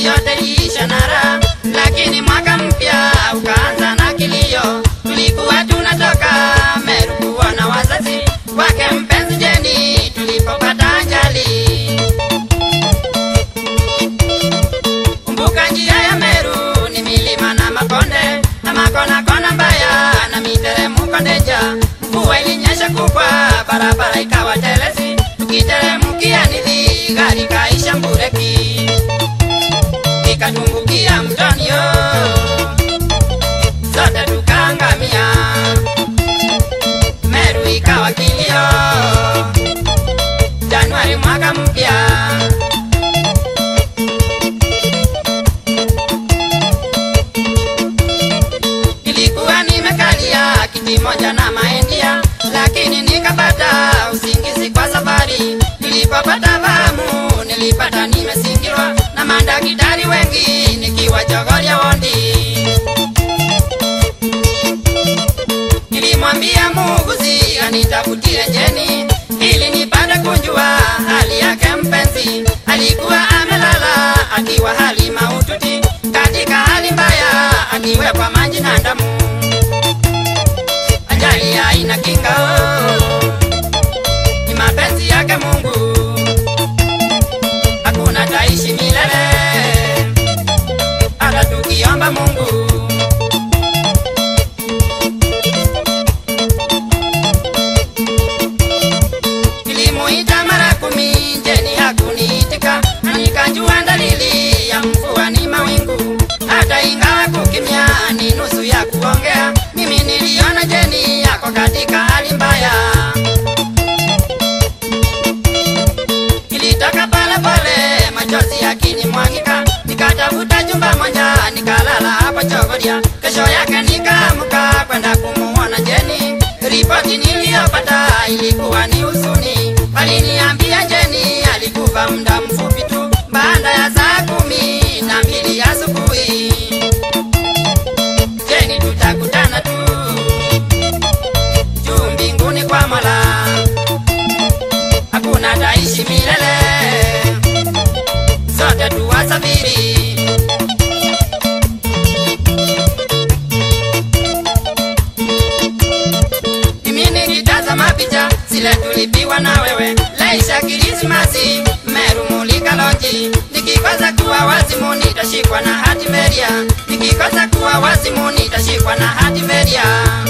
yote iliisha na raha, lakini mwaka mpya ukaanza na kilio. Tulikuwa tunatoka Meru kuona wazazi wake mpenzi Jeni tulipopata ajali. Kumbuka njia ya Meru ni milima na makonde na makona kona mbaya na miteremko ndeja. Mvua ilinyesha kubwa, barabara ikawa telezi, tukiteremkia nili gari kaisha mbureki ikatumbukia mtoni yo, zote tukaangamia. Meru ikawa kilio, Januari mwaka mpya Nilikuwa nimekalia kiti moja na maendia, lakini nikapata usingizi kwa safari. Nilipopata fahamu, nilipata nimesingirwa na madaktari wengi, nikiwa Chogoria wondi. Nilimwambia muuguzi anitafutie Jeni ili nipate kunjua hali yake mpenzi. Alikuwa amelala akiwa hali mahututi, katika hali mbaya, akiwekwa maji na damu. Ajali haina kinga, oh, ni mapenzi yake Mungu, hakuna taishi milele, hata tukiomba Mungu. Nilimuita mara kumi, Jeni hakuniitika, na nikajua dalili ya mvua ni mawingu. Hata ingawa kukimya ni nusu ya kuongea, mimi niliona Jeni yako katika hali mbaya. Nilitoka pale pale, machozi yakinimwagika, nikatafuta jumba moja, nikalala hapo Chogoria. Kesho yake nikaamka kwenda kumuona Jeni. Ripoti niliyopata ilikuwa ni huzuni, waliniambia Jeni alikufa muda mfupi tu baada ya saa kumi na mbili asubuhi. Jeni, tutakutana tu juu mbinguni kwa Mola, hakuna taishi milele, sote tuwasafiri. Mimi nikitazama picha zile tulipiwa na wewe, Laisha Krismasi, Meru Mulika Lonji. Nikikosa kuwa wazimu nitashikwa na hati meria, nikikosa kuwa wazimu nitashikwa na hati meria.